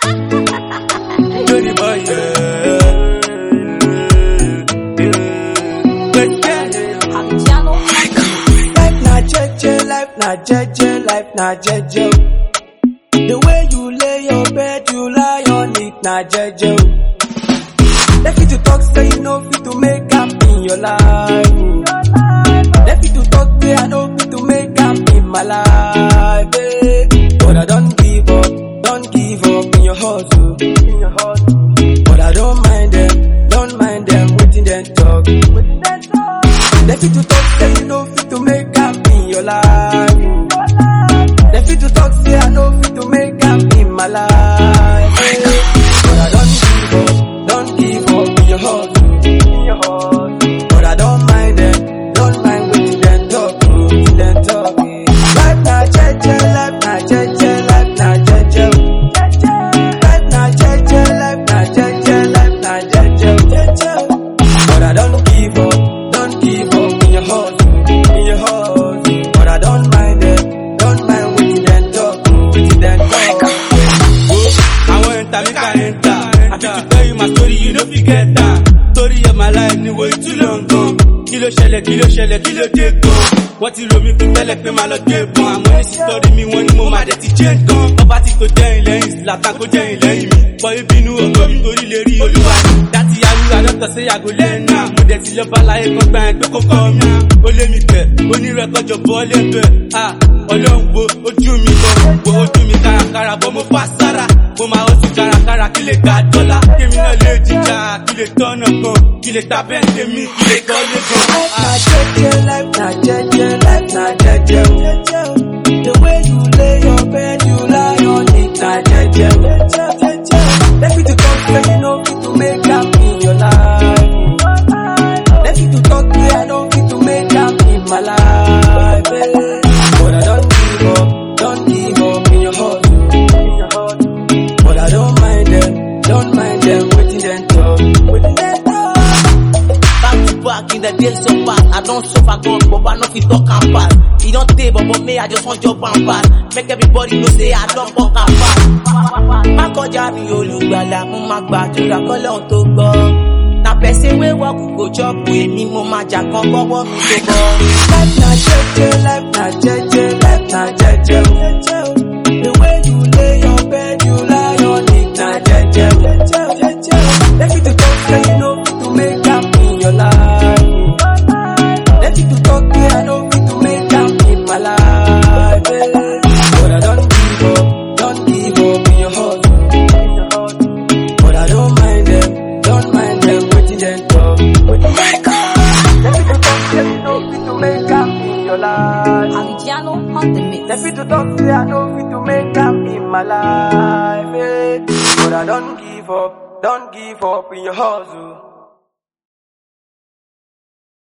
Dirty boy, yeah. But yeah, Abidjano. Life na jeje, life na jeje, life na jeje. The way you lay your bed, you lie on it, na jeje. They fit to talk, say you know fit to make am in your life. They fit to talk, say I know fit to make am in my life. eh. But I don't give up, don't give up in your hustle. In your hustle. But I don't mind them, don't mind them, waiting them talk. They fit to talk, say you know fit to make am in your life. They fit to talk, say I know fit to make am in my life. eh. But I don't give up, don't give up in your hustle. In your hustle. But I don't mind them, don't mind waiting them talk, waiting them talk. eh. Life na jeje, life na jeje, life na jeje. Life na jeje, life na jeje, life na jeje. But I don't give up, don't give up in your hustle, in your hustle. But I don't mind them, don't mind waiting them talk, waiting them talk. I want enter, make I enter. I fit to tell you my story, you know fi get that. Story of my life ni way too long gone. Kí ló ṣẹlẹ̀, kí ló ṣẹlẹ̀, kí ló dé gan? Wọ́n ti rò mí fún tẹ́lẹ̀ pé máa lọ dé bọ̀n. Àmọ́ ní sísọ́rí mi, wọ́n ní mo máa dẹ̀ ti jẹ́ gan. Ọba ti tó jẹ́yìn lẹ́yìn, Zlatan kó jẹ́yìn lẹ́yìn mi. Bọ́ ìbínú ògo mi torí lè rí olúwa mi. Dátì ayúwa dọ́tọ̀ sí yàgò lẹ́nà. Mo dẹ̀ ti lọ bá láyé kan gbà ẹ́ pé kó kọ́ mi. Ó lé mi bẹ̀, onírẹ̀kọ́jọ bọ́ lẹ́bẹ̀. Ah, Ọlọ́run wo ojú mi lọ, wo ojú mi kárakára bọ́ mo fà sára. Mo máa ó sì kárakára kí lè gba dọ́là. Kémi náà lè jíjà, kí lè tọ́nà kan, kí lè ta bẹ́ẹ̀ tèmi, kí lè kọ́ lé gan. Life na jeje, life na jeje, life na jeje. The way you lay your bed, you lie on it, na jeje. They fit to talk, say you know fit to make am in your life. They fit to talk, say I know fit to make am in my life. eh. But I don't give up, don't give up in your hustle, in your hustle. But I don't mind them, don't mind them, waiting them talk, waiting them talk. Back to back in the days so fast. I don't suffer God, but I know fit talk and pass. He don't take, but, but me, I just want jump and pass. Make everybody know say I don't walk and pass. Má kọjá mi olùgbàlà, mo máa gbàdúrà kọ́lọ́hún tó gbọ́. Na person wey work go chop èmi mo máa jà kan kọ́wọ́ mi tó bọ́. Life na jeje, life na jeje, life na jeje. The way you lay your bed, you lie on it, na jeje. They fit to talk, say you know fit to make am in your life. They fit to talk, say I know fit to make am in my life. eh. But I don't give up, don't give up in your hustle. in your hustle. But I don't mind them, don't mind them, waiting them talk. waiting them talk. They fit to talk, say you know fit to make am in your life. Abidjano on the mix. They fit to talk, say I know fit to make am in my life. eh. But I don't give up, don't give up in your hustle.